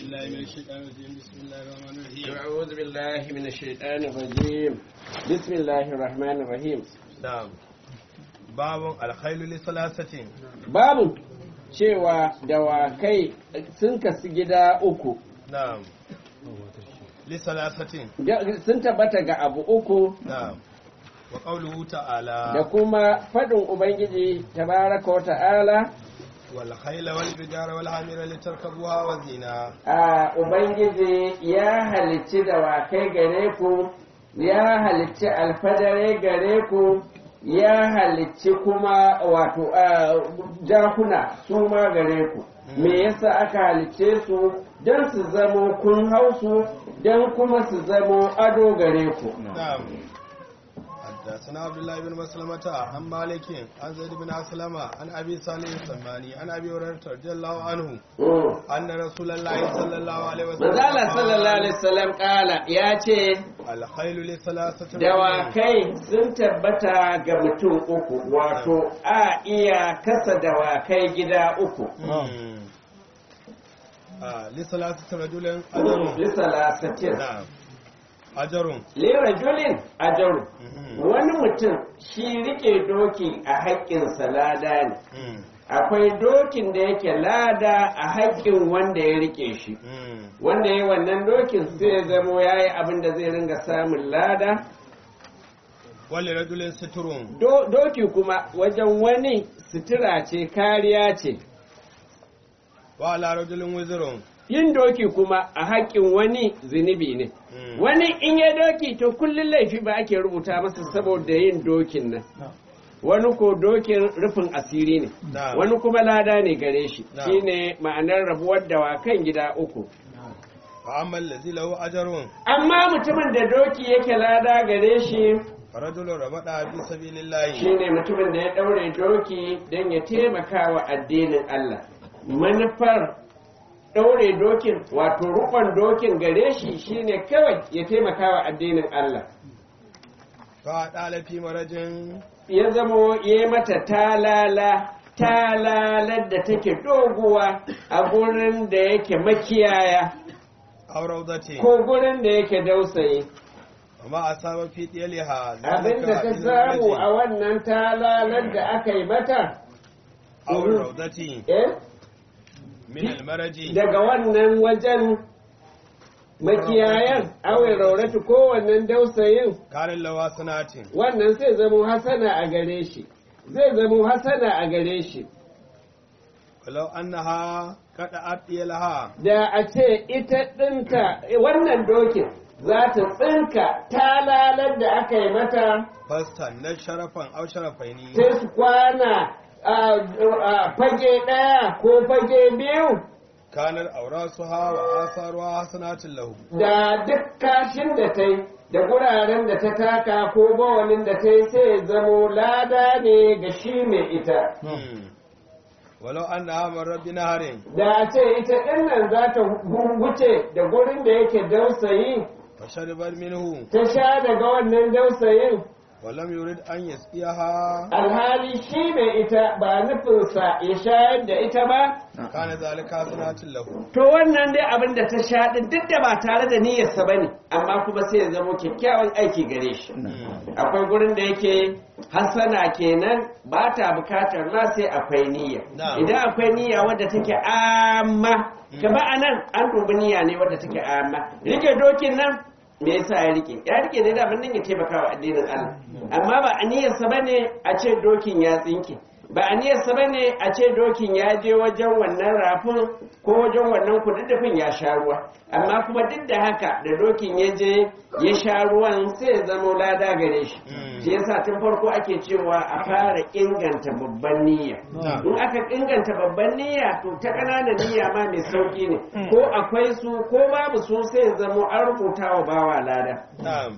بالله من الشيطان الرجيم بسم الله الرحمن الرحيم أعوذ بالله من الشيطان الرجيم بسم الله الرحمن الرحيم نعم باب الخيل لثلاثة babu cewa dawakai sun kasu gida uku نعم لثلاثة Da- sun tabbata ga abu uku نعم وقوله تعالى da kuma faɗin ubangiji tabaraka wa ta'ala والخيل والبجار والحمير لتركبوها وزينة a ubangiji ya halicci dawakai gare ku ya halicci alfadare gare ku ya halicci kuma wato a, jakuna su ma gare ku me yasa aka halicce su don su zamo kun hausu don kuma su zamo ado gare ku نعم حدثنا عبد الله بن مسلمة عن مالك عن زيد بن أسلم عن أبي صالح السماني عن أبي هريرة رضي الله عنه Mm. أن رسول الله صلى الله عليه وسلم manzala قال، sallallahu alaihi wasallam kala ya ce الخيل لثلاثة dawakai sun tabbata ga mutum uku wato a iya kasa dawakai gida uku مم. آه لثلاثة رجل أجر bisa lasatin نعم أجر lera julin ajaru مم. wani mutum shi rike doki a haƙƙinsa lada ne مم. akwai dokin da yake lada a haƙƙin wanda ya rike shi مم. wanda ya yi wannan dokin sai ya zamo ya yi abin da zai ringa samun lada ولرجل ستر Do- doki kuma wajen wani sutura ce kariya ce وعلى رجل وزر yin doki kuma a haƙƙin wani zunubi ne مم. wani in ya doki to kullum laifi ba ake rubuta masa saboda yin dokin nan wani ko dokin rufin asiri ne نعم wani kuma lada ne gare shi Na'am. shine ma'anar rabuwar dawakan gida uku فأما الذي له أجر amma mutumin da doki yake lada gare shi فرجل ربط في سبيل الله shine mutumin da ya ɗaure doki don ya taimaka wa addinin Allah manufar ɗaure dokin wato rukon dokin gare shi shine kawai ya taimaka wa addinin Allah فأدال في مرج ya zamo ya yi mata talala talalar da take doguwa a gurin da yake makiyaya أو روضة ko gurin da yake dausayi وما أصاب في ديلها abin da ta samu a wannan talalar da aka yi mata أو الروضة eh, من المرج daga wannan wajen makiyayan awai rauratu ko wannan dausayin كان له سنات wannan sai zamo hasana a gare shi zai zamo hasana a gare shi ولو أنها قطعت ديلها da a ce ita ɗinta wannan dokin za ta tsinka talalar da aka yi mata فاستنى شرفا أو شرفين sai su kwana a a fage ɗaya ko fage biyu كانت أوراسها وآثارها حسنات له da duk kashin da ta yi da guraren da ta taka ko bawalin da ta yi sai zamo lada ne ga shi mai ita مم. ولو أنها مرت بنهر da a ce ita ɗin nan za ta wuce da gurin da yake dausayi فشربت منه ta sha daga wannan dausayin ولم يريد أن يسقيها alhali shi mai ita ba nufinsa ya shayar da ita ba كان ذلك حسنات له to wannan dai abin da ta sha ɗin duk da ba tare da niyyarsa ba ne amma kuma sai ya zama kyakkyawan aiki gare shi akwai gurin da yake hasana kenan ba ta bukatar ma sai akwai niyya Na'am. idan akwai niyya wadda take amma kama a nan an dubi niyya ne wadda take amma rike dokin nan me yasa ya rike ya rike ne da nan ya taimaka wa addinin Allah amma ba a niyyarsa bane a ce dokin ya tsinke ba a niyyarsa bane a ce dokin ya je wajen wannan rafin ko wajen wannan kududdufin ya sha ruwa amma kuma duk da haka da dokin ya je ya sha ruwan sai ya zama lada gare shi Mm. shi yasa tun farko ake cewa a fara inganta babban niyya Na'am. in aka inganta babban niyya to ta ƙananan niyya ma mai sauki ne ko akwai su ko babu su sai ya zama an rubuta wa bawa lada نعم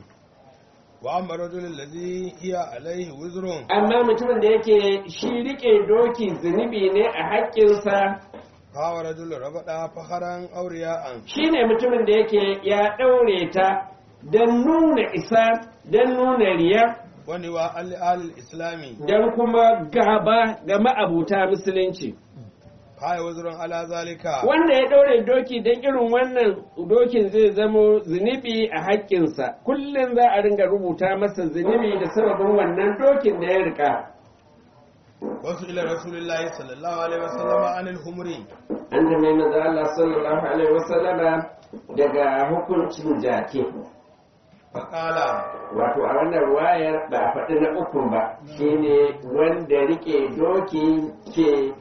وأما الرجل الذي هي عليه وزر amma mutumin da yake shi rike doki zunubi ne a haƙƙinsa فهو رجل ربط فخرا أو رياء shine mutumin da yake ya ɗaure ta don nuna isa don nuna riya ونواء لأهل الإسلام don kuma gaba ga ma'abuta musulunci haya wuzurun ala zalika wanda ya ɗaure doki don irin wannan dokin zai zamo zunubi a haƙƙinsa kullum za a ringa rubuta masa zunubi da sababin wannan dokin da ya rika wasu ila rasulullahi sallallahu alaihi wasallama anil humri an da mai maza Allah sallallahu alaihi wasallama daga hukuncin jaki faqala wato a wannan ruwayar ba a faɗi na uku ba shine wanda rike doki ke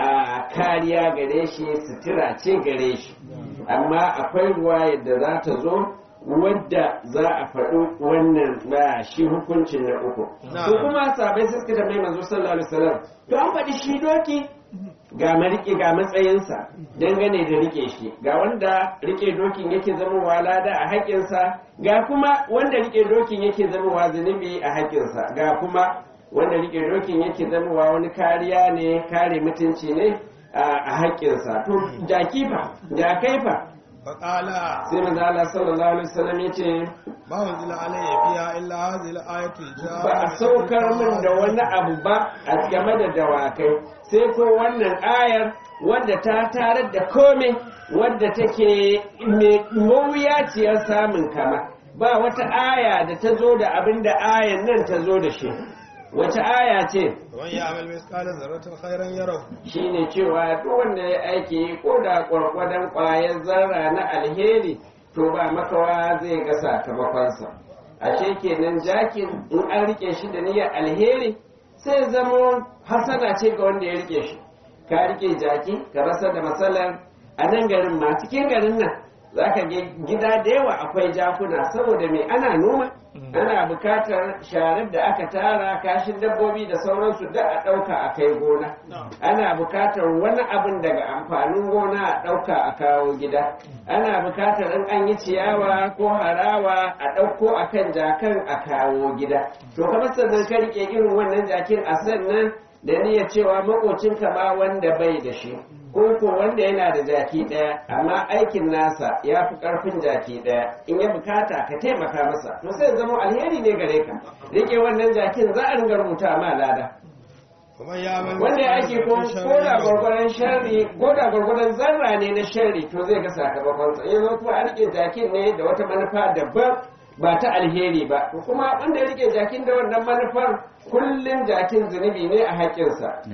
a kariya gare shi sutura ce gare shi amma akwai ruwayar da za ta zo wadda za a faɗi wannan ba shi hukuncin na uku Na'am. ko kuma sabai sai suka tambayi manzo sallallahu alaihi wasallam to an faɗi shi doki ga marike ga matsayinsa dangane da rike shi ga wanda rike dokin yake zamowa lada a haƙƙinsa ga kuma wanda rike dokin yake zamowa zunubi a haƙƙinsa ga kuma wanda rike dokin yake zamowa wani kariya ne kare mutunci ne a a haƙƙinsa to jaki fa jakai fa faqala sai manzo Allah sallallahu alaihi wasallam yace ma unzila alayya fiha illa hadhihi al-ayatul ba a saukar min da wani abu ba a game da dawakai sai ko wannan ayar wadda ta tarar da kome wadda take mai mawuyaciyar samun kama ba wata aya da ta zo da abin da ayan nan ta zo da shi wace aya ce man ya'mal mithqala dharratin khairan yarahu shine cewa duk wanda ya aiki ko da kwarkwadon ƙwayar zarra na alheri to ba makawa zai ga sakamakonsa ashe kenan jakin in an rike shi da niyyar alheri sai zamo hasana ce ga wanda ya rike shi ka rike jaki ka rasa da matsalar a nan garin ma cikin garin nan za ka ga gida da yawa akwai jakuna saboda mai ana noma ana bukatar sharar da aka tara kashin dabbobi da sauransu da a ɗauka a kai gona ana bukatar wani abin daga amfanin gona a ɗauka a kawo gida ana bukatar in an yi ciyawa ko harawa a ɗauko a kan jakan a kawo gida to kamar sannan ka rike irin wannan jakin a sannan da niyyar cewa makocinka ma wanda bai da shi ko ko wanda yana da jaki ɗaya amma aikin nasa ya fi ƙarfin jaki ɗaya in ya bukata ka taimaka masa to sai zama alheri ne gare ka rike wannan jakin za a ringa rubuta ma lada kuma ya'mal wanda ya ake ko ko da gwargwaron sharri ko da gwargwaron zarra ne na sharri to zai ga sakamakonsa yanzu kuma a rike jakin ne da wata manufa daban ba ta alheri ba ko kuma wanda ya rike jakin da wannan manufar kullum jakin zunubi ne a haƙƙinsa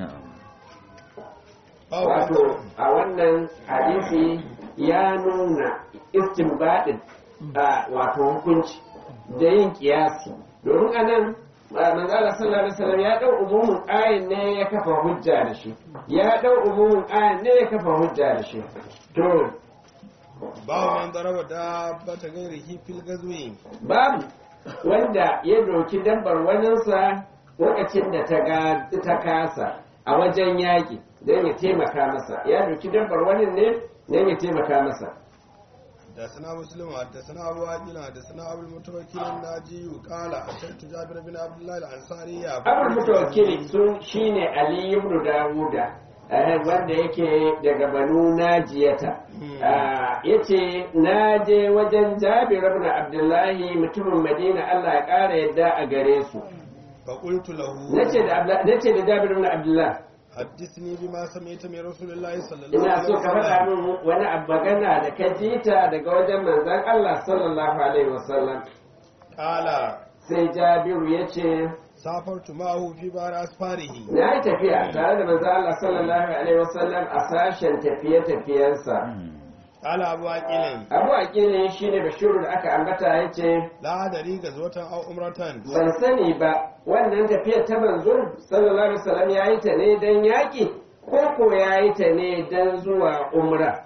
wato a wannan hadisi ya nuna istinbadin a wato hukunci da yin kiyasi domin anan manzala sallallahu alaihi wasallam ya dau umumin ayin ne ya kafa hujja da shi ya dau umumin ayin ne ya kafa hujja da shi to babu man daraba dabbata ghairihi fil gazwi babu wanda ya doki dabbar waninsa lokacin da ta ga ta kasa a wajen yaƙi don ya taimaka masa ya doki dabbar wani ne don ya taimaka masa حدثنا مسلم حدثنا ابو عاقل حدثنا ابو المتوكل الناجي قال اتيت جابر بن عبد الله الانصاري abul mutawakkili sun shine ali ibn dawuda eh, wanda yake daga banu najiyata Ah, yace na je wajen jabir ibn abdullahi mutumin madina Allah ya kara yadda a gare su فقلت له nace da Abla- nace da jabir ibn abdullahi حدثني بما سمعت من رسول الله صلى الله ina عليه so ka faɗa وسلم min wani abu magana da ka ji ta daga wajen manzon Allah sallallahu alaihi wasallam قال sai Jabiru ya ce سافرت معه في بار اسفاره na yi tafiya tare da manzon Allah sallallahu alaihi wasallam a sashen tafiye-tafiyensa قال ابو عاقل Abu Aqilin shine Bashiru da aka ambata ya ce لا ادري غزوه او عمره ban sani ba wannan tafiyar ta manzo sallallahu alaihi wasallam ya yi ta ne don yaƙi ko ko ya yi ta ne don zuwa umra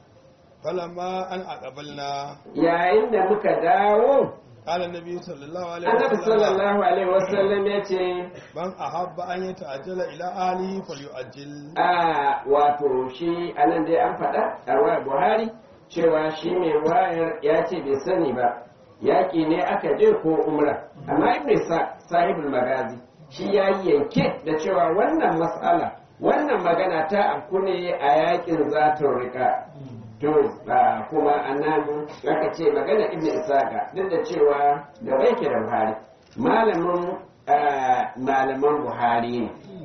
فلما ان اقبلنا yayin da muka dawo قال النبي صلى الله عليه annabi وسلم sallallahu alaihi wasallam ya ce من احب ان يتعجل الى اهله فليؤجل a wato shi anan dai an faɗa a wayar buhari cewa shi mai wayar ya ce bai sani ba yaƙi ne aka je ko umra amma ibn sa sahibul magazi shi ya yi yanke da cewa wannan mas'ala wannan magana ta afku ne a yaƙin zatun rika to ba kuma anan aka ce magana ibn isaka duk da cewa da bai ke da buhari malamin ah, malaman buhari ne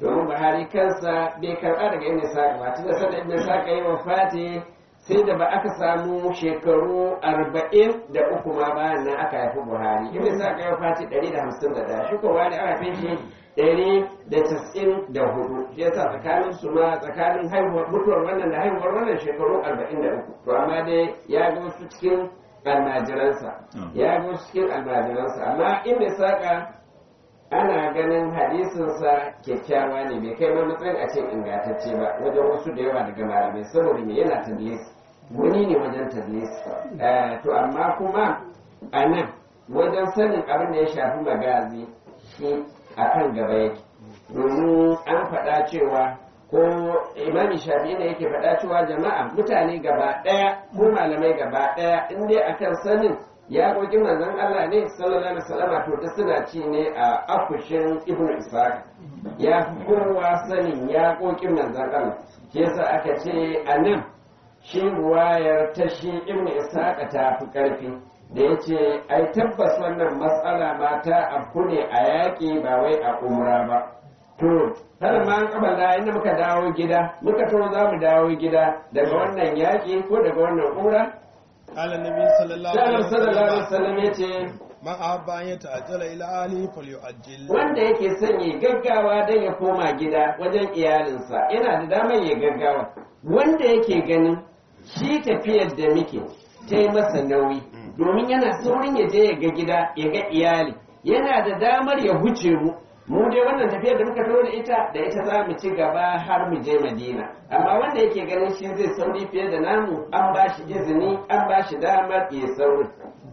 domin buhari kansa bai karɓa daga ibn saka ba tunda sanda ibn saka yi wa fati sai da ba aka samu shekaru arba'in da uku ma bayan nan aka haifi buhari ibn saka yi wa fati ɗari da hamsin da ɗaya shi ko buhari aka haife shi ɗari da casa'in da hudu shi yasa tsakanin su ma tsakanin haihuwar mutuwar wannan da haihuwar wannan shekaru arba'in da uku to amma dai ya ga wasu cikin almajiransa ya ga wasu cikin almajiransa amma ibn saka ana ganin hadisinsa kyakkyawa ne bai kai ma matsayin a ce ingantacce ba wajen wasu da yawa daga malamai saboda me yana tadlis wani ne wajen tadlis to amma kuma a nan wajen sanin abin da ya shafi magazi shi a kan gaba yake domin an faɗa cewa ko imami shafi ne yake faɗa cewa jama'a mutane gaba ɗaya ko malamai gaba ɗaya in dai akan sanin ya ƙoƙin manzon Allah ne sallallahu alaihi wasallam to da suna ci ne a afushin ibn Ishaq ya fi kowa sanin ya ƙoƙin manzon Allah shi yasa aka ce a nan shi ruwayar ta shi ibn Ishaq ta fi ƙarfi da ya ce ai tabbas wannan matsala ma ta afku ne a yaƙi ba wai a umra ba to har ma an kabala inda muka dawo gida muka to za mu dawo gida daga wannan yaƙi ko daga wannan umra قال النبي صلى الله عليه Sallallahu sallallahu alaihi وسلم wasallam ya ce من أحب أن يتعجل إلى أهله فليؤجل wanda yake son ya gaggawa don ya koma gida wajen iyalinsa yana da damar ya gaggawa wanda yake ganin shi tafiyar da muke ta yi masa nauyi domin yana saurin ya je ya ga gida ya ga iyali yana da damar ya huce mu mu dai wannan tafiyar da muka taho da ita da ita za mu ci gaba har mu je madina amma wanda yake ganin shi zai sauri fiye da namu an ba shi izini an ba shi damar ya saurin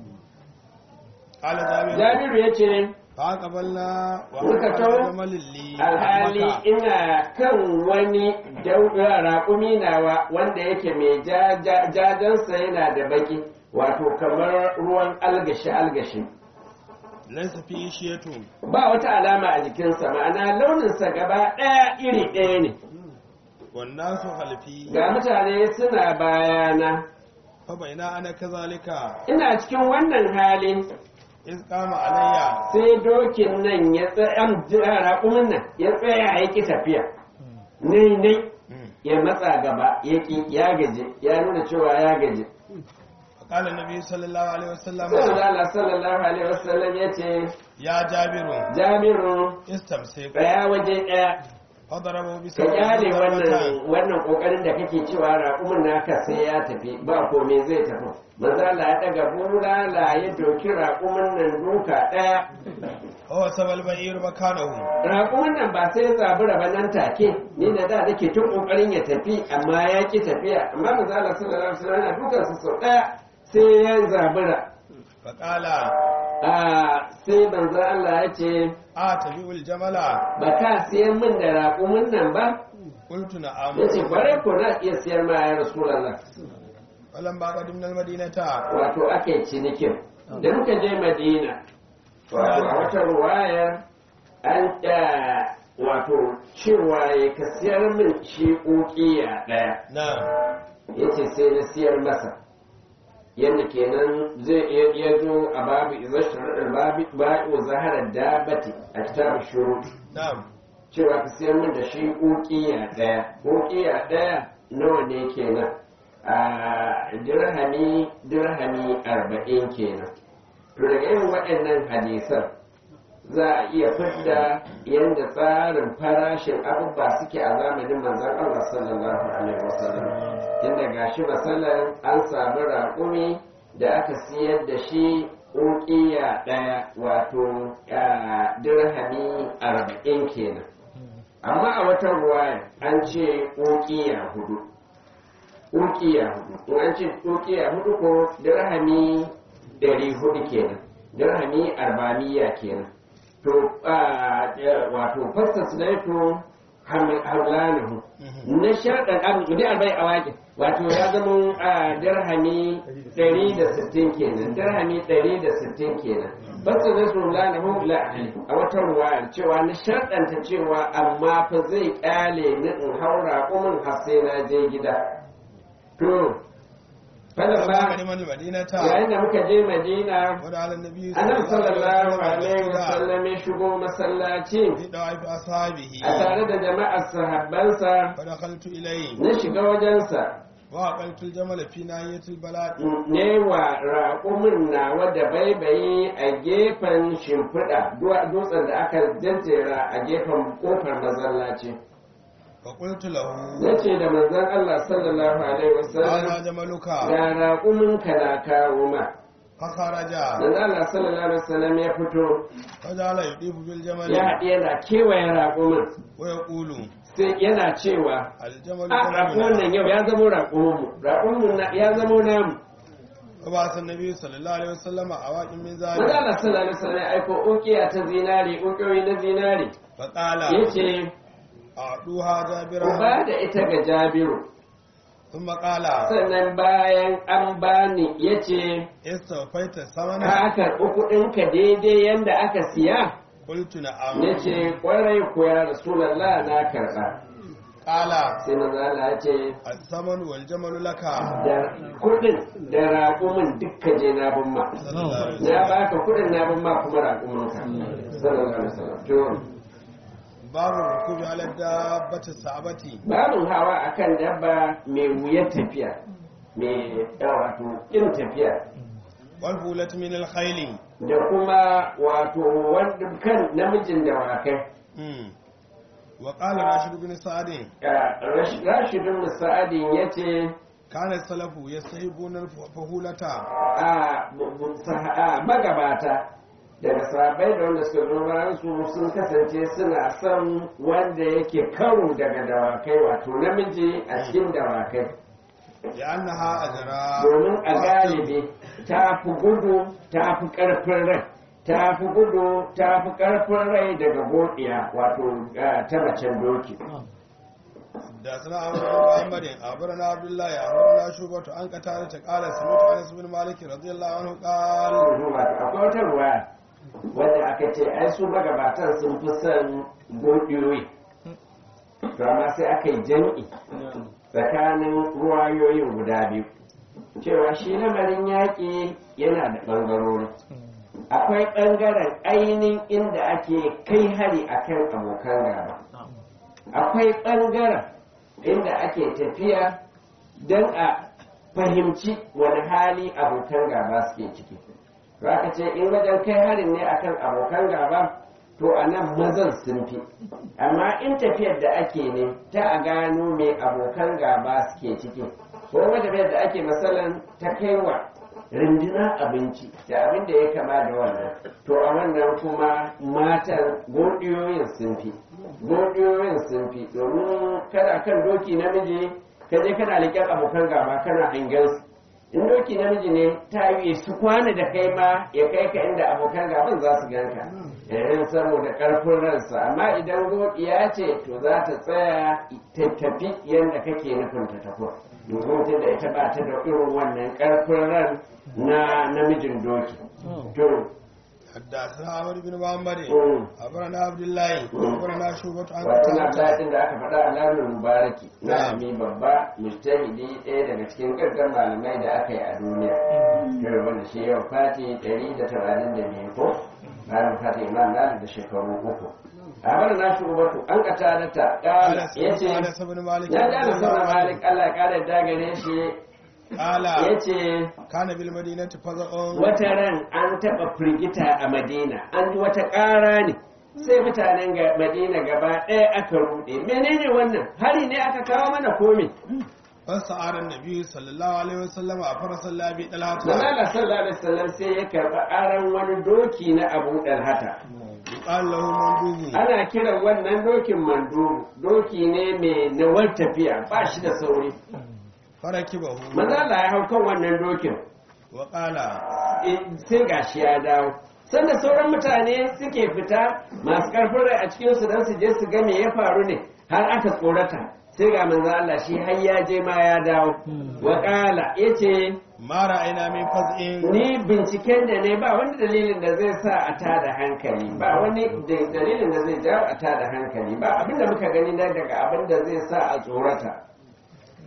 قال جابر jabiru ya ce فأقبلنا Muka وأقبل taho, جمل لي alhali مكة. ina kan wani dauɗa raƙumi nawa wanda yake mai ja- ja- jajansa yana da baki wato kamar ruwan algashi algashi ليس فيه شيء ba wata alama a jikinsa ma'ana launinsa gaba ɗaya iri ɗaya ne والناس خلفي ga mutane suna bayana فبين أنا كذلك ina cikin wannan halin إذ قام علي sai dokin nan ya tsaya raƙumin nan ya tsaya ya ƙi tafiya nai nai ya matsa gaba ya ƙi ya gaji ya nuna cewa ya gaji فقال النبي صلى الله عليه وسلم sallallahu alaihi sallallahu alaihi wasallam ya ce يا جابر jamiru استمسك tsaya waje ɗaya فضربه ka بسبب kyale wannan ضربتان wannan kokarin da kake cewa raƙumin naka sai ya tafi ba komai zai tafi maza Allah ya daga bulala ya doki raƙumin nan duka ɗaya هو سبب البعير مكانه raƙumin nan ba sai ya zabura ba nan take ni da da nake tun kokarin ya tafi amma ya ki tafiya amma maza Allah sallallahu alaihi wasallam yana dukan su sau ɗaya sai ya zabura فقال a sai manzo Allah ya ce آتبع الجمل ba ka siyan min da raƙumin nan ba قلت نعم ya ce kwarai ko na iya siyar ma ya rasulallah فلما قدمنا المدينة wato ake cinikin da muka je madina wato a wata ruwaya an ɗa wato cewa ya ka siyar min shi ƙuƙiya ɗaya نعم ya ce sai na siyar masa yadda kenan zai iya iya zo a babu izashtar babu ba'u zaharar dabati a kitabun shuru نعم cewa ka siyar min da shi ƙuƙiya ɗaya ƙuƙiya ɗaya nawa ne kenan a dirhami dirhami arba'in kenan to daga irin waɗannan hadisan za a iya fidda yadda tsarin farashin abubuwa suke a zamanin manzon Allah sallallahu alaihi wasallam inda gashi masalan an samu raƙumi da aka siyar da shi ƙuƙiya ɗaya wato a, dirhami arba'in kenan amma a wata ruwaya an ce ƙuƙiya hudu ƙuƙiya hudu in an ce ƙuƙiya hudu ko dirhami ɗari hudu kenan dirhami arba'amiya kenan to a, eh, wato fasta sulaitu hamlanahu na sharɗan abu da albai a waƙin wato ya zama a dirhami ɗari da sittin kenan dirhami ɗari da sittin kenan fasta sulaitu hamlanahu la ahli a wata ruwayar cewa na sharɗanta cewa amma fa zai ƙyale ni in haura kumin har sai na je gida to Falan فلما ba قدم المدينة yayin da muka je Madina ودعا النبي Annabi sallallahu alaihi وسلم wasallam ya shigo masallaci في دوائف أصحابه a tare da jama'ar sahabbansa فدخلت إليه na shiga wajensa وأقلت الجمل في ناحية البلاد ne wa raƙumin nawa da baibayi a gefen shimfiɗa duwa- dutsen da aka jajjera a gefen ƙofar masallaci فقلت له na ce da manzon Allah sallallahu alaihi wasallam هذا جملك ga raƙumin ka na kawo ma فخرج manzon Allah sallallahu alaihi wasallam ya fito فجعل يطيف بالجمل ya haɗe yana kewaye raƙumin ويقول sai yana cewa الجمل a raƙumin nan yau ya zamo raƙuminmu raƙumin na- ya zamo namu وبعث النبي صلى الله عليه وسلم أواق من manzon ذلك Allah sallallahu alaihi wasallam ya aiko ukiya ta zinari ukiyoyi na zinari فقال yace أعطوها ku جابرا ba da ita ga Jabiru ثم قال sannan bayan an bani yace استوفيت الثمن ka karɓi kuɗinka daidai yanda aka siya قلت نعم yace kwarai ku ya Rasulullah na karɓa قال sai manzo Allah ya ce الثمن والجمل لك da kuɗin da raƙumin dukka je na bin ma صلى الله عليه na وسلم baka kuɗin na bin ma kuma raƙumin ka sallallahu alaihi wasallam to باب الركوب على الدابة الصعبة babin hawa akan dabba mai wuyar tafiya mai wato ƙin tafiya والفولة من الخيل da kuma wato wanda kan namijin dawakai مم. وقال راشد بن سعد rashidun musa'adin ya ce كان السلف يستحبون الفهولة a magabata daga sabai da wanda suka zo bayan su sun kasance suna son wanda yake karo daga dawakai wato namiji a cikin dawakai لأنها أجرى domin a galibi ta fi gudu ta fi ƙarfin rai ta fi gudu ta fi ƙarfin rai daga godiya wato ah, ta macen doki حدثنا عمرو بن محمد أخبرنا عبد الله أخبرنا شعبة عن قتادة قال سمعت أنس بن مالك رضي الله عنه قال Wato, akwai wata ruwa wadda aka ce ai su magabatan sun fi son godiyoyi to amma sai aka yi jam'i tsakanin ruwayoyin guda biyu cewa shi lamarin yaƙi yana da ɓangarori akwai ɓangaren ainihin inda ake kai hari akan abokan gaba akwai ɓangaren inda ake tafiya don a fahimci wani hali abokan gaba suke ciki za ka ce in wajen kai harin ne akan abokan gaba to a nan mazan sun fi amma in tafiyar da ake ne ta a gano me abokan gaba suke ciki ko wata tafiyar da ake matsalan ta kaiwa rindina abinci da abin da ya kama da wannan to a wannan kuma matan godiyoyin sun fi godiyoyin sun fi domin kana kan doki namiji ka je kana liƙen abokan gaba kana hangen su in doki namiji ne ta yi su kwana da kai ma ya kai ka inda abokan gaban za su ganka irin saboda karfin ransa amma idan godiya ce to za ta tsaya ta tafi yadda kake nufin ta tafi domin da ita ba ta da irin wannan karfin ran na namijin doki to حدثنا عمرو بن محمد Mm. أخبرنا عبد الله أخبرنا شعبة عن wato na قتادة daɗin da aka faɗa a lamin mubaraki malami babba mujtahidi ɗaya daga cikin ƙarƙar malamai da aka yi a duniya yau wanda shi yau fati ɗari da tamanin da biyu ko bayan fati imam malik da shekaru uku a bar na shi ubatu an kata da ta ƙala ya ce أنس بن مالك ya رضي ƙara الله sama عنه malik allah ya ƙara dagare shi قال ya ce كان بالمدينة فزع wata ran an taɓa firgita a madina an ji wata ƙara ne sai mutanen ga madina gaba ɗaya aka ruɗe menene wannan hari ne aka kawo mana komi فسعر النبي صلى الله عليه وسلم فرس الله بطلحة manala sallallahu alaihi wasallam sai ya karɓi aron wani doki na abu dalhata يقال له مندوب ana kiran wannan dokin mandubu doki ne mai nawar tafiya ba shi da sauri فركبه manala ya hau kan wannan dokin وقال eh, sai gashi ya dawo sanda sauran mutane suke fita masu karfin rai a cikinsu don su je su ga me ya faru ne har aka tsorata sai ga manzo Allah shi har ya je ma ya dawo wa qala yace ما رأينا من فزع ni binciken da ne ba wani dalilin da zai sa a tada hankali ba wani da- dalilin da zai jawo a tada hankali ba abinda muka gani na daga abinda zai sa a tsorata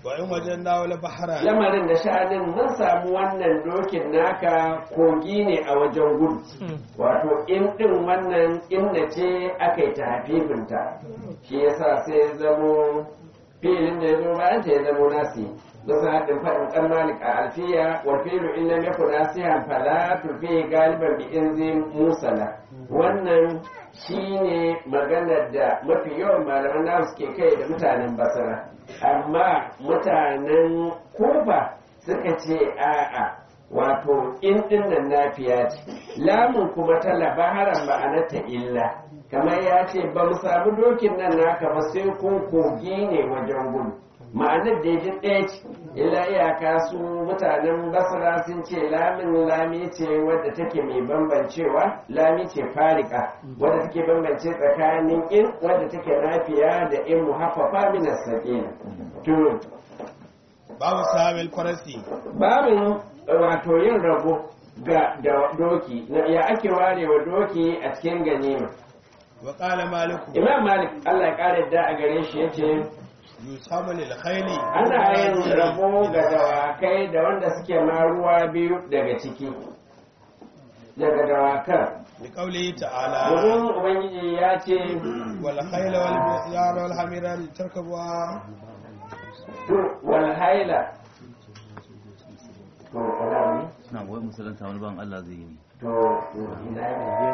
wa in wajen dawo la bahara lamarin da sha'anin mun samu wannan dokin naka kogi ne a wajen gudu wato in din wannan inna ce aka yi ta hafifinta shi yasa sai ya zamo filin da ya zo bayan ta ya zamo nasi bisa haɗin faɗin ɗan malik a alfiya wa filu in lam yakun nasihan fala turfi galiban bi inzin musala wannan shine maganar da mafi yawan malaman nasu suke kai da mutanen basra amma mutanen kufa suka ce a'a wato in dinnan nafiya ce lamun kuma ta labaharan ma'anarta illa kamar ya ce ba mu samu dokin nan naka ba sai kun kogi ne wajen gudu ma'anar da ya ɗaya ce illa iyaka su mutanen basra sun ce lamin lami ce wadda take mai bambancewa lami ce farika wadda take bambance tsakanin in wadda take nafiya da in muhaffafa min as-saqina to babu sahabil farasi babin wato yin rabo ga da doki na ya ake ware wa doki a cikin ganima wa qala maliku imam malik Allah ya kare da a gare shi yace yusamu lil khayli ana yin rabo ga dawakai da wanda suke ma ruwa biyu daga ciki daga dawakan bi qawlihi ta'ala domin ubangiji ya ce wal khayla wal bi'ar wal hamira tarkabuha to wal haila to wala ne na wai musulunta wani ban Allah zai yi ne to to ina ne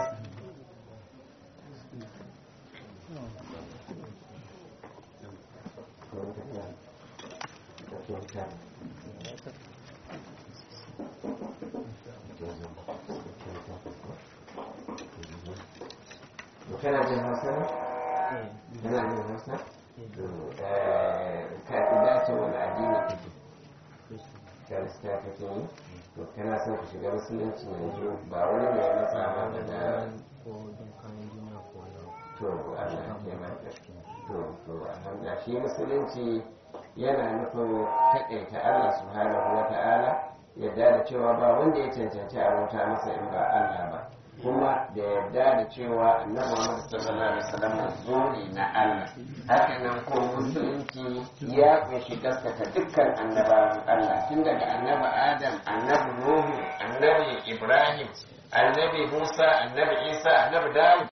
kana jin hausa ne? kana jin hausa? ka dace wani addini kake kirista kake yi to kana son ka shiga musulunci yanzu ba wani mai matsa maka da to Allah ya taimaka to to alhamdulillah shi musulunci yana nufin taƙaita Allah subhanahu wa ta'ala yadda da cewa ba wanda ya cancanci a bauta masa in ba Allah ba kuma da yarda da cewa annabi Muhammad sallallahu alaihi wasallam manzo ne na Allah haka nan ko musulunci ya kunshi gaskata dukkan annabawan Allah tun daga annabi Adam annabi Nuhu annabi Ibrahim annabi Musa annabi Isa annabi Dawud